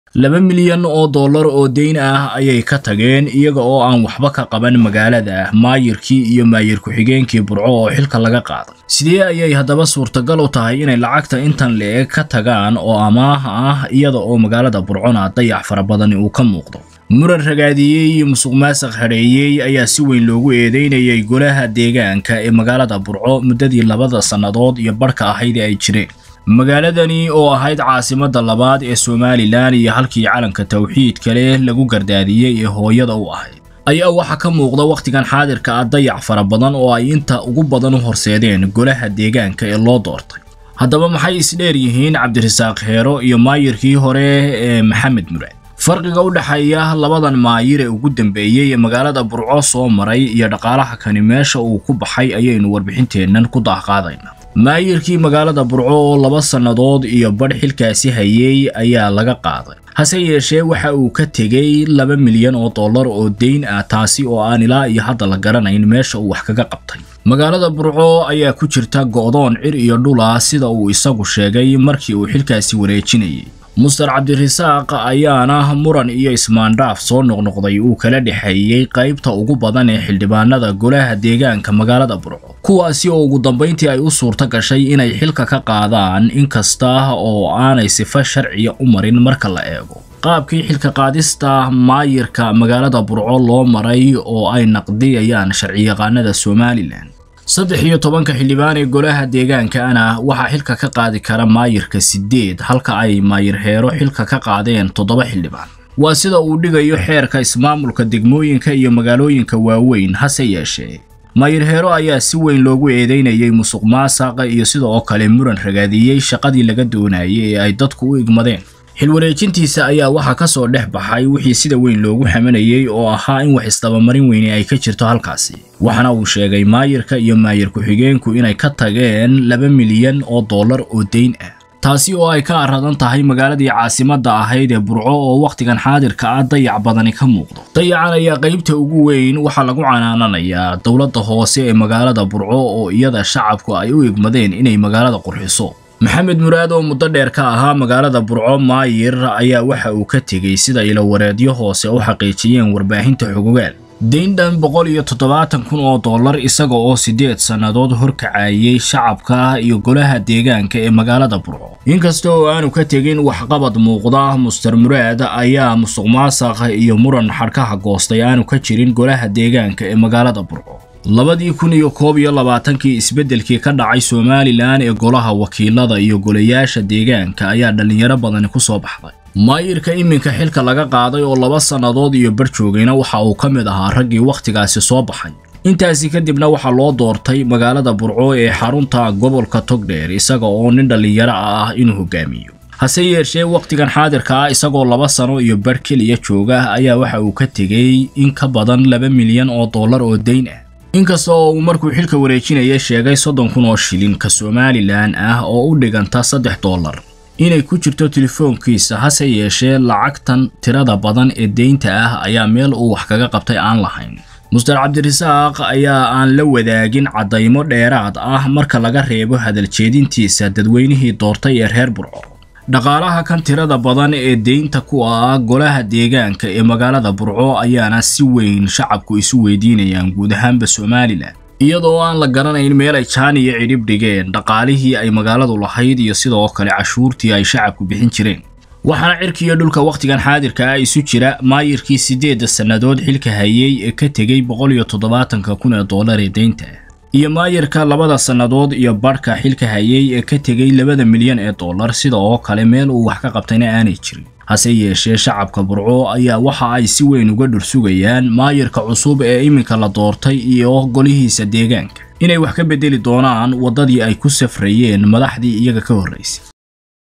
laba milyan oo dollar oo deyn ah ayay ka tageen iyaga oo aan waxba ka qaban magaalada maayirkii iyo maayir ku-xigeenkii burco oo xilka laga qaaday sidee ayay haddaba suurtagal u tahay inay lacagta intan le-eg ka tagaan oo amaah ah iyada oo magaalada burcona dayax fara badani uu ka muuqdo muran ragaadiyey iyo musuq maasaq hadheeyey ayaa si weyn loogu eedeynayay golaha deegaanka ee magaalada burco muddadii labada sannadood iyo barhka ahayd ee ay jireen magaaladani oo ahayd caasimadda labaad ee somalilan iyo halkii calanka tawxiidka leh lagu gardaadiyey ee hooyada u ahayd ayaa waxaa ka muuqda wakhtigan xaadirka ah dayac fara badan oo ay inta ugu badan u horseedeen golaha deegaanka ee loo doortay haddaba maxay isdheer yihiin cabdirasaaq heero iyo maayirkii hore ee maxamed muraad farqiga u dhexeeya labadan maayir ee ugu dambeeyey ee magaalada burco soo maray iyo dhaqaalaha kani meesha uu ku baxay ayaynu warbixinteennan ku daahqaadaynaa maayirkii magaalada burco oo laba sannadood iyo badh xilkaasi hayey ayaa laga qaaday hase yeeshee waxa uu ka tegey laba milyan oo dollar oo deyn ah taasi oo aan ilaa iyo hadda la garanayn meesha uu wax kaga qabtay magaalada burco ayaa ku jirta go'doon cir iyo dhula sida uu isagu sheegay markii uu xilkaasi wareejinayay muster cabdirasaaq ayaana muran iyo ismaandhaaf soo noqnoqday uu kala dhexeeyey qaybta ugu badan ee xildhibaanada golaha deegaanka magaalada burco kuwaasi oo ugu dambayntii ay u suurto gashay inay xilka ka qaadaan inkasta oo aanay sifo sharciya u marin marka la eego qaabkii xilka qaadista maayirka magaalada burco loo maray oo ay naqdiyayaan sharciyaqaanada somalilan saddex iyo tobanka xildhibaan ee golaha deegaankaana waxaa xilka ka qaadi kara maayirka siddeed halka ay maayir heero xilka ka qaadeen toddoba xildhibaan waa sida uu dhigayo xeerka ismaamulka degmooyinka iyo magaalooyinka waaweyn hase yeeshee maayir heero ayaa si weyn loogu eedeynayay musuq maasaqa iyo sida oo kale muran ragaadiyey shaqadii laga doonayay ee ay dadku u igmadeen xilwareejintiisa ayaa waxaa ka soo dhex baxay wixii sida weyn loogu xamanayey oo ahaa in wax isdabamarin weyne ay ka jirto halkaasi waxaana uu sheegay maayirka iyo maayir ku-xigeenku inay ka tageen laba milyan oo dollar oo deyn ah taasi oo ay ka aradan tahay magaaladii caasimadda ahayd ee burco oo wakhtigan xaadirka ah dayac badani ka muuqdo dayacan ayaa qaybta ugu weyn waxaa lagu canaananayaa dowladda hoose ee magaalada burco oo iyada shacabku ay u igmadeen inay magaalada qurxiso maxamed muraad oo muddo dheer ka ahaa magaalada burco maayir ayaa waxa uu ka tegey sida ilawareedyo hoose u xaqiijiyeen warbaahinta xogogaal deyndhan boqol iyo toddobaatan kun oo dollar isaga oo siddeed sannadood horkacayay shacabka iyo golaha deegaanka ee magaalada burco inkasta oo aanu ka tegin waxqabad muuqda muster muraad ayaa musuq maasaq iyo muran xadhkaha goostay aanu ka jirin golaha deegaanka ee magaalada burco labadii kun iyo koob iyo labaatankii isbeddelkii ka dhacay somalilan ee golaha wakiilada iyo golayaasha deegaanka ayaa dhallinyaro badani ku soo baxday maayirka iminka xilka laga qaaday oo laba sannadood iyo bar joogayna waxa uu ka mid ahaa raggii wakhtigaasi soo baxay intaasi kadibna waxaa loo doortay magaalada burco ee xarunta gobolka togdheer isaga oo nin dhallinyaro ah inuu hogaamiyo hase yeeshee wakhtigan xaadirka ah isagoo laba sano iyo bar keliya jooga ayaa waxa uu ka tegey in ka badan laba milyan oo dollar oo deyn ah inkasta oo uu markuu xilka wareejinaya sheegay soddon kun oo shilinka somalilan ah oo u dhiganta saddex dollar inay ku jirto telefoonkiisa hase yeeshee lacagtan tirada badan ee deynta ah ayaa meel uu wax kaga qabtay aan lahayn muster cabdirasaaq ayaa aan la wadaagin caddaymo dheeraad ah marka laga reebo hadaljeedintiisa dadweynihii doortay ee reer burco dhaqaalaha kan tirada badan ee deynta ku ah golaha deegaanka ee magaalada burco ayaana si weyn shacabku isu weydiinayaan guud ahaanba somalilan iyadoo aan la garanayn meel ay jaan iyo cidhib dhigeen dhaqaalihii ay magaaladu lahayd iyo sidoo kale cashuurtii ay shacabku bixin jireen waxaana cirkiiyo dhulka wakhtigan xaadirka ah isu jira maayirkii siddeedda sannadood xilka hayey ee ka tegey boqol iyo toddobaatanka kun ee dollar ee deynta iyo maayirka labada sannadood iyo badhka xilka hayey ee ka tegey labada milyan ee dollar sida oo kale meel uu wax ka qabtayna aanay jirin hase yeeshee shacabka burco ayaa waxa ay si weyn uga dhursugayaan maayirka cusub ee iminka la doortay iyo golihiisa deegaanka inay wax ka beddeli doonaan waddadii ay ku safrayeen madaxdii iyaga ka horraysay